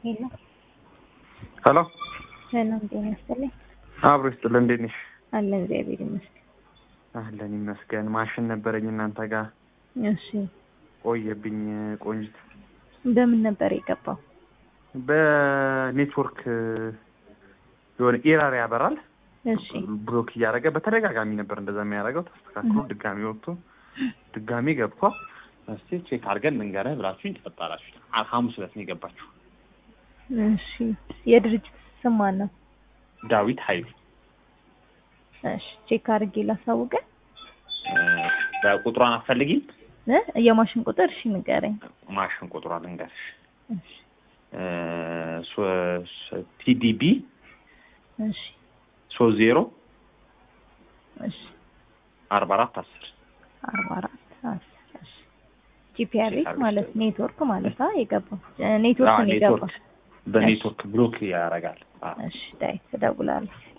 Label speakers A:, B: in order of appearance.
A: ሄሎ
B: ሄሎ
A: ሰላም ጤና ይስጥልኝ።
B: አብሮ ይስጥልን። እንዴት ነሽ?
A: አለን እግዚአብሔር ይመስገን።
B: አለን ይመስገን። ማሽን ነበረኝ እናንተ ጋር
A: እሺ
B: ቆየብኝ። ቆንጅት
A: በምን ነበር የገባው?
B: በኔትወርክ የሆነ ኤራር ያበራል
A: እሺ
B: ብሎክ እያደረገ በተደጋጋሚ ነበር እንደዛ የሚያደርገው። ተስተካክሎ ድጋሚ ወጥቶ ድጋሚ ገብቷል። እስቲ ቼክ አድርገን እንገረህ ብላችሁኝ ተፈጣራችሁ። ሐሙስ ዕለት ነው የገባችሁ።
A: እሺ የድርጅት ስም ማን ነው?
B: ዳዊት ኃይሉ
A: እሺ ቼክ አድርጌ ላሳውቀ
B: በቁጥሯን አትፈልጊም?
A: እ የማሽን ቁጥር እሺ ንገረኝ።
B: ማሽን ቁጥሯ ልንገርሽ
A: እሺ
B: ቲዲቢ
A: እሺ
B: ሶስት ዜሮ
A: እሺ
B: አርባ አራት አስር
A: አርባ አራት አስር እሺ ጂፒአርኤስ ማለት ኔትወርክ ማለት አ የገባው ኔትወርክ ነው የገባው።
B: ኔትወርክ በኔትወርክ ብሎክ ያደርጋል።
A: እሺ ዳይ እደውላለሁ።